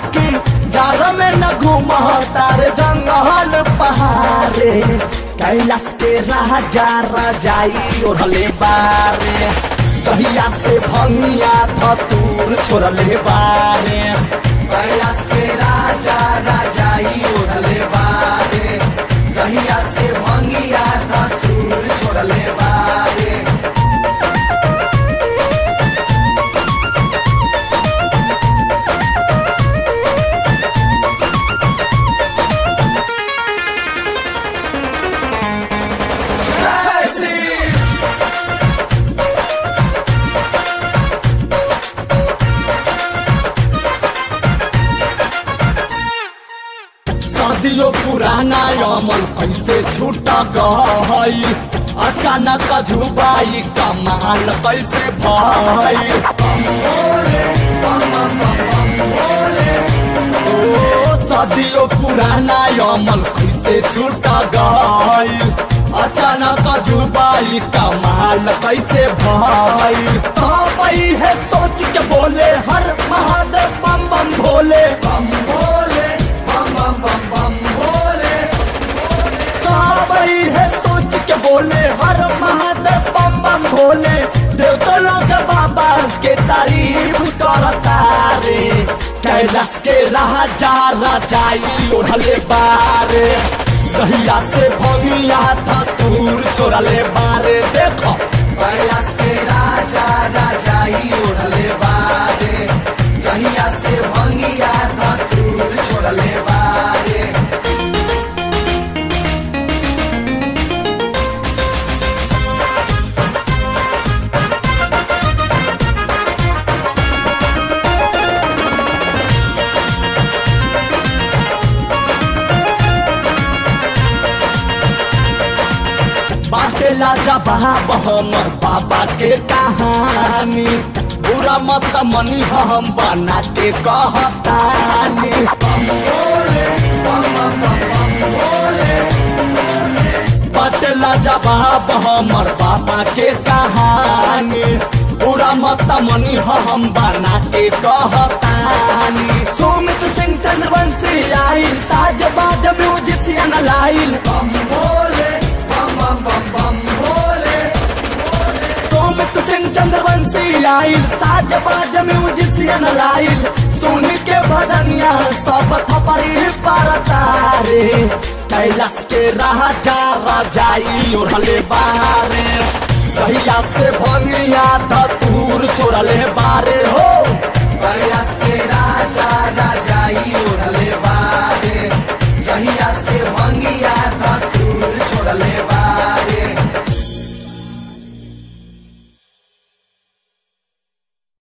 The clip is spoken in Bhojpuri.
की जार में न घूम तारे जंगल पहाड़े कैलाश के राजा राजाई ओढ़ले बारे जहिया से भंगिया धतूर छोड़ले बारे कैलाश के राजा राजाई ओढ़ले बारे जहिया से भंगिया धतूर छोड़ले बारे सदियों पुराना अमल कैसे छूट गई अचानक झुबाई कमाल कैसे भई ओ सदियों पुराना अमल कैसे छूट गई अचानक झुबाई कमाल कैसे भई भाई है सोच के बोले हर महादेव बम बम भोले बम भोले बम बम बम बम भोले भाई है सोच के बोले हर महादेव बम बम भोले देवतलों के बाबा के तारीफ करता रे कैलाश के राजा राजाई ओढ़ले बारे जहिया से भंगिया था तूर छोड़ले बारे देखो कैलाश के राजा राजाई ओढ़ले बारे जहिया से भंगिया था तूर छोड़ले बारे बाटेला जवाब हमर बाबा के कहानी बुरा मत मनी हम बना के कहतानी बाटेला जवाब हमर बाबा के कहानी बुरा मत मनी हम बना के कहतानी सुमित सिंह चंद्रवंशी आई साज बाज म्यूजिशियन लाइल बम भोले बम बम बम बम भोले सोमित सिंह चंद्रवंशी आइल साज बाज म्यूजिशियन लाइल सुन के भजनिया सब थपरी पर तारे कैलाश के राजा राजाई ओढ़ले बारे कहिया से भंगिया धतूर छोड़ले बारे हो कैलाश के राजा राजाई ओढ़ले बारे जहिया से भंगिया धतूर छोड़ले बारे